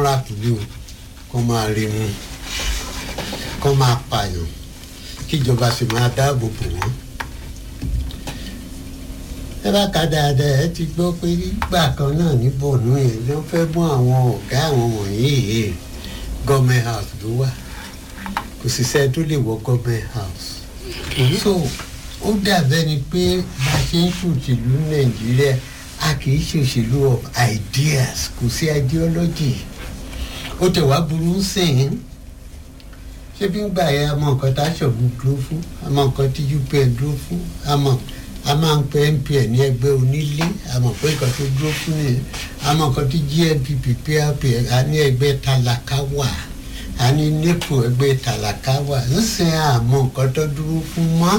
ra kùlé o kó máa rí mu kó máa pààyàn kíjọba sì máa dáàbò bò wọ́n. ẹ bá ka dáadáa ẹ ti gbọ́ pé nígbà kan náà ní bọ̀nú yẹn ló fẹ́ mú àwọn ọ̀gá àwọn wọ̀nyí yìí gọ́ọ̀mẹ̀ house ló wà kò sì sẹ́ni tó lè wọ gọ́ọ̀mẹ̀ house. so ó dàbẹ́ ni pé bá a ṣe ń ṣòṣèlú nàìjíríà a kì í ṣòṣèlú of ideas kò sí ideology ó tẹ̀ wá burú sìn ín ṣé bí ń gbà yẹ àmọ́ nǹkan tá a ṣọ̀gbọ́n dúró fún àmọ́ nǹkan tí upn dúró fún àmọ́ a máa ń pe npn ní ẹgbẹ́ onílé àmọ́ pé nǹkan tó dúró fún nìyẹn àmọ́ nǹkan tí gnpp prp a ní ẹgbẹ́ tálákà wà a ní nepo ẹgbẹ́ tálákà wà ń sìn àmọ́ nǹkan tó dúró fún mọ́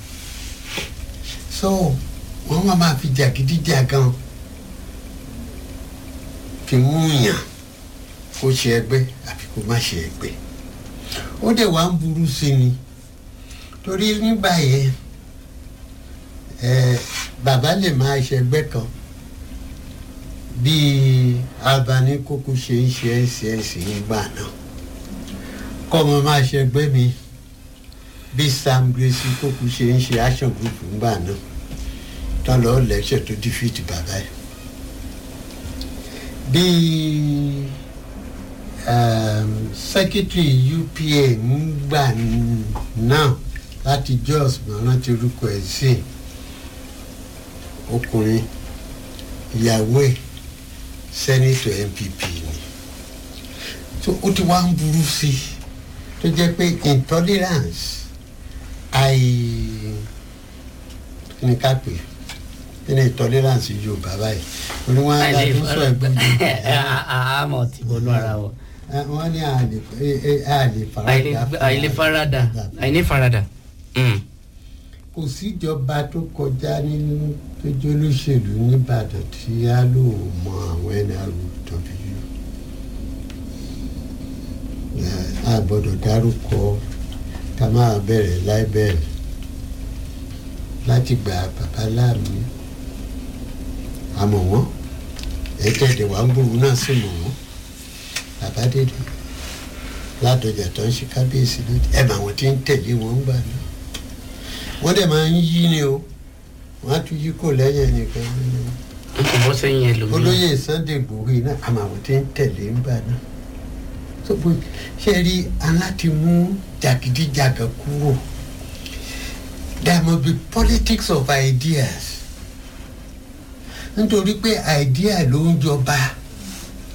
so wọ́n máa máa fi jàgídíjàgan fi mú yàn kó ṣe ẹgbẹ́ àbí kó má ṣe ẹgbẹ́ ó dẹ̀ wá ń burú sí ni torí nígbà yẹn ẹ bàbá lè máa ṣẹgbẹ́ kan bíi Albani kókó ṣe ń ṣe ẹsẹẹsẹ nígbà náà kọ́ ọmọ máa ṣẹgbẹ́ mi bíi Sam Gracie kókó ṣe ń ṣe action group nígbà náà tán lọ́ọ́ lẹ́sẹ̀ tó dífìtì bàbá yìí bíi um, secretary UPA ńgbà náà láti Jos mọ̀ràn ti orúkọ ẹ̀ sí ọkùnrin ìyàwó ẹ̀ sẹ́nitọ̀ NPP ni tó ó ti wá ń burú sí i tó jẹ́ pé intolerance àì kí ni ká pè kí ni intolerance Yorùbá báyìí orí wọn á dájú sọ ẹgbẹ́ àmọ̀ tí bọ́nú ara wọn. wọ́n ní àlè àlè farada àìlè farada àìní farada. kò síjọba tó kọjá nínú tó jẹ́ olóṣèlú nìbàdàn tí a lò mọ àwọn nrw a gbọ́dọ̀ dárúkọ ká máa bẹ̀rẹ̀ láì bẹ̀rẹ̀ láti gba bàbá láàmú àmọ́ wọ́n ẹ̀ẹ́dẹ̀ẹ̀dẹ̀ wà ń gbòòrò náà sì mọ̀ wọ́n bàbá dédé ládọjà tó ń ṣe kábíyèsí lóde ẹ̀ mà wọ́n ti ń tẹ̀lé wọn ń gbà náà wọ́n dẹ̀ máa ń yí ni o wọ́n á tún yí kò lẹ́yìn nìkan nínú n kò bọ́ sẹ́yìn ẹlòmíràn. olóyè Sunday Igboho náà àmọ́ àwọn tí ń tẹ̀lé ń gbà náà tó bó ṣe rí aláti mú jàgídíjàgà kúrò there must be politics of ideas nítorí pé idea ló ń jọba